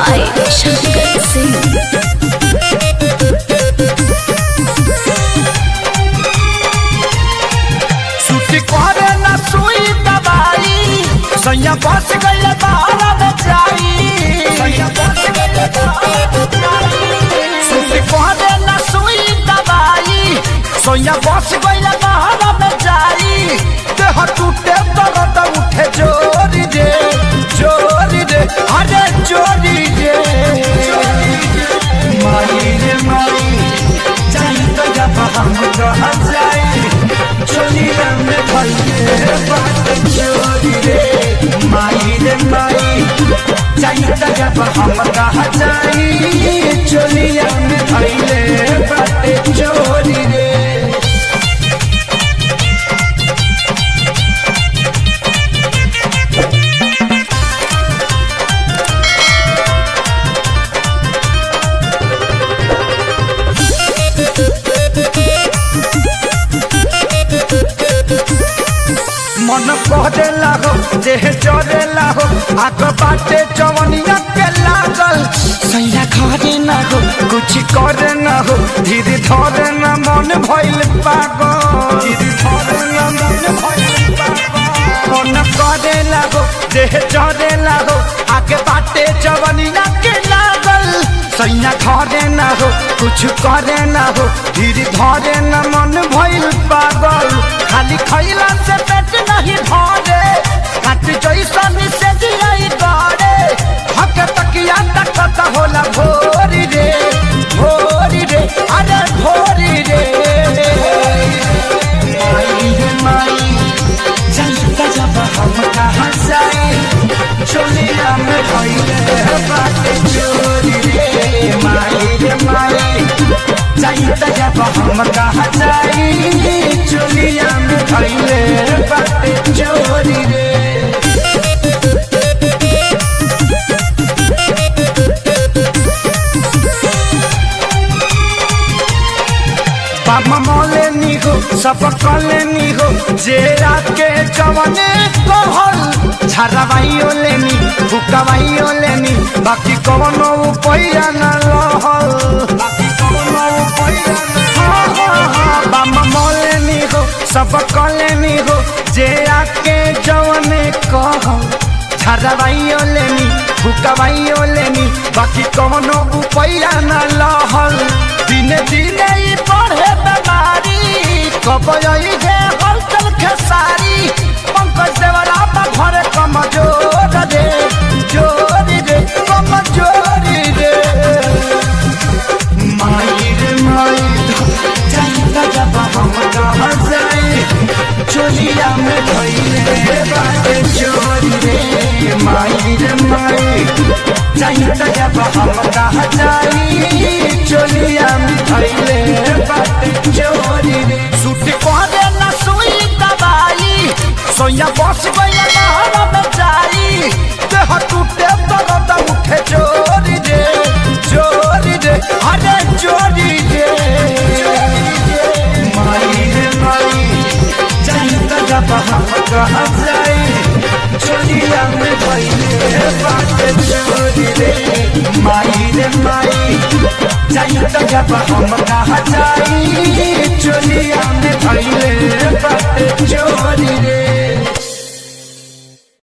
by Shankar Singh. छुट्टी करे न सुई दवाई सैया बस गई बाहर में जाई छुट्टी करे न सुई दवाई सैया बस गई बाहर में जाई देह टूटे दर्द उठे जोरी रे जोरी रे अरे जोरी रे माई रे माई जाई तो जब हम रह जाई चोलिया में भइले बात चोरी रे माई रे माई जाई त जब हम कहा जाई चोलिया में भइले बात चोरी रे मन कहदेला हो देह चरेला हो आग बाटे चवनिया के लागल सैया घरे ना हो कुछ करे ना हो धीरे धरे ना मन भइल पागल धीरे धरे ना मन भइल पागल मन कहदेला हो देह चरेला हो आग बाटे चवनिया के लागल सैया घरे ना हो कुछ करे ना हो धीरे धरे ना मन भइल पागल खाली खैला से पेट नहीं भरे काट जैसन से दिलाई गड़े हक तकिया तकत होला भोरी रे भोरी रे अरे भोरी रे माई रे माई चलता जब हम कहाँ जाए चोलिया में भइले बाटे चोरी रे माई रे माई चलता जब हम कहाँ जाए चोलिया में भइले बाटे चोरी रे बाबा मौले नी हो सब कले नी हो जेरा के जवने कहल झरवाइयो लेनी भुकवाइयो लेनी बाकी कवनो पैया न रहल बाकी कवनो पैया न हाँ, हाँ, हाँ, बाबा मौले नी हो सब कले नी हो जेरा के जवने कहल झरवाइयो लेनी भुकवाइयो लेनी बाकी कवनो पैया न लहल दिने दिने ई बढ़े बीमारी कब आई जे हलचल खेसारी पंकज देवरा बा घरे कमजोर रे जोरी रे कमजोरी रे माई रे माई जाइता जब हम कहाँ जाए चोलिया में भइले बाटे चोरी रे माई रे माई जाइता जब हम कहाँ जाए चोलिया में भइले बाटे चोरी रे सूट कहदे ना सुई दवाई सोया बस गइल बाहर में जाई देह टूटे दर्द उठे चोरी रे चोरी रे अरे चोरी रे माई रे माई जाइता जब हम कहाँ जाए चोलिया में भइले बाटे चोरी रे माई रे माई जाइता जब हम कहाँ जाए चोलिया में भइले बाटे